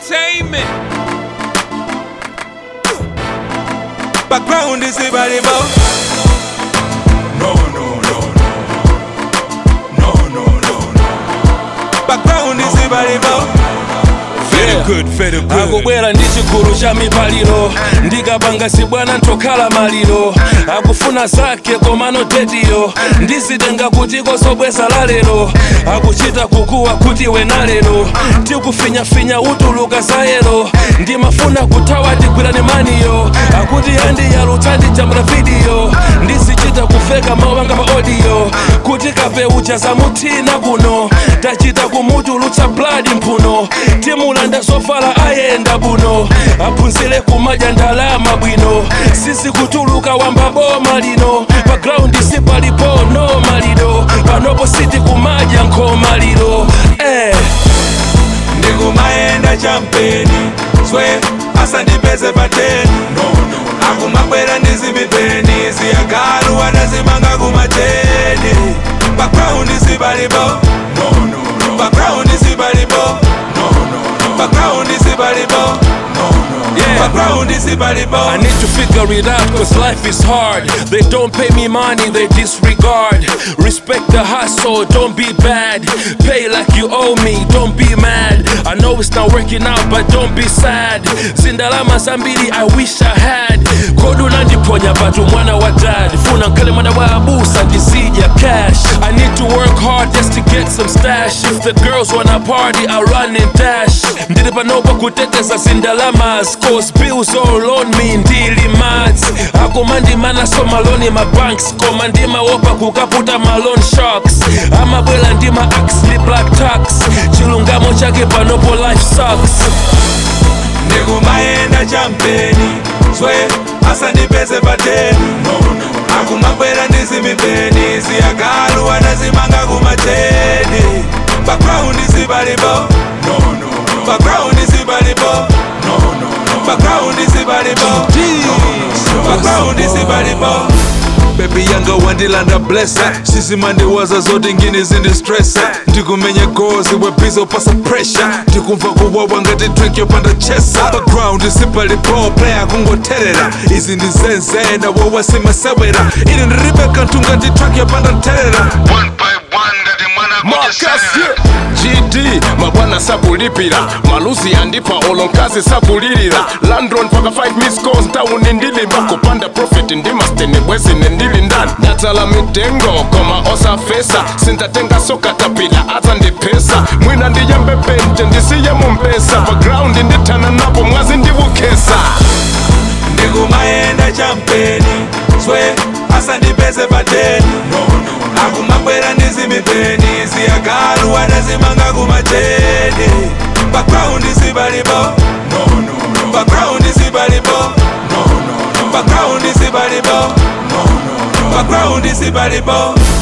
Entertainment. Background is Ibaribo. No, no, no, no. No, no, no, no. Background is Ibaribo. Very good, very good. akubwera ndi chigulu cha mipaliro ndikapanga sibwana ntokhala maliro akufuna zake komano tediyo ndizitenga kuti kosobweza lalero akuchita kukuwa kuti wenalero tikufinyafinya utuluka zayero ndimafuna kuthawa tigwirane maniyo akuti andiyalutsa ndijambula vidiyo ndizichita kufeka mawanga maodiyo kuti kapeucha zamuthina kuno tachita kumutulutsa bladi mphuno timulanda zovala ayenda buno aphunzire kumadya ndalama bwino sisi kutuluka wamba boma lino pa graundi sipalipo no maliro panopo siti kumadya nkhoma liro eh. ndikumayenda champeni swe asandipeze pateni No, no. akumabwera ndizimipeni ziyagalu anazimanga kumateni background isipalipo No, no, no. background isipalipo No, no, no. background isipalipo No, no. Yeah. background isipalipo I need to figure it out cause life is hard. They don't pay me money, they disregard. Respect the hustle, don't be bad. Pay like you owe me, don't be mad. I know it's not working out, but don't be sad. Zindalama zambiri, I wish I had. Kodu nandiponya batu mwana wa dad. Funa nkale mwana wa abusa ndisija cash. I need to work hard just to get some stash. If the girls wanna party, I run and dash. Ndili panopa kuteteza zindalamas. Cause bills all on me, ndili mads. akumandimana so maloni mabanks koma ndimaopa kukaputa malon sharks amabwela ndima axley black tax chilungamo chake panopo life sucks ndikumayenda champeni swe asandipeze pateni No, no. akumabwera ndizimipeni ziyagalu anazimanga kumateni background isipalipo No, no, no. background isipalipo No, no, no. background isipalipo background isipalipo bebi yanga wandilanda blessa sizimandiwaza zote ngini zindistressa ndikumenya gozi webiza upasa pressure ndikumva kuwawa ngati drink yopanda chesa background isipalipo playa kungoterera izi ndizenzena wowasimesewera ili ndiribeka ntunga ndi track yopanda nterera One by one, ngati mwana Marcus, kujesera. yeah. GD mabwana sakulipira maluzi andipa olonkazi sakulilira landron paka 5 miss calls ntawuni ndilimba kupanda profit ndimastene bwezine ndili ndani ndatala mitengo koma osafesa sintatenga sokatapila aza ndipesa mwina ndiyembe penje ndisiye mumpesa background ndithana napo mwazi ndivukesa ndikumayenda champeni swe asandipeze pateni No, no. akumabwera ndizimipeni ziyagalu anazimanga kumateni background isipalipo No, no, no. background isipalipo No, no, no. background isipalipo No, no, no. background isipalipo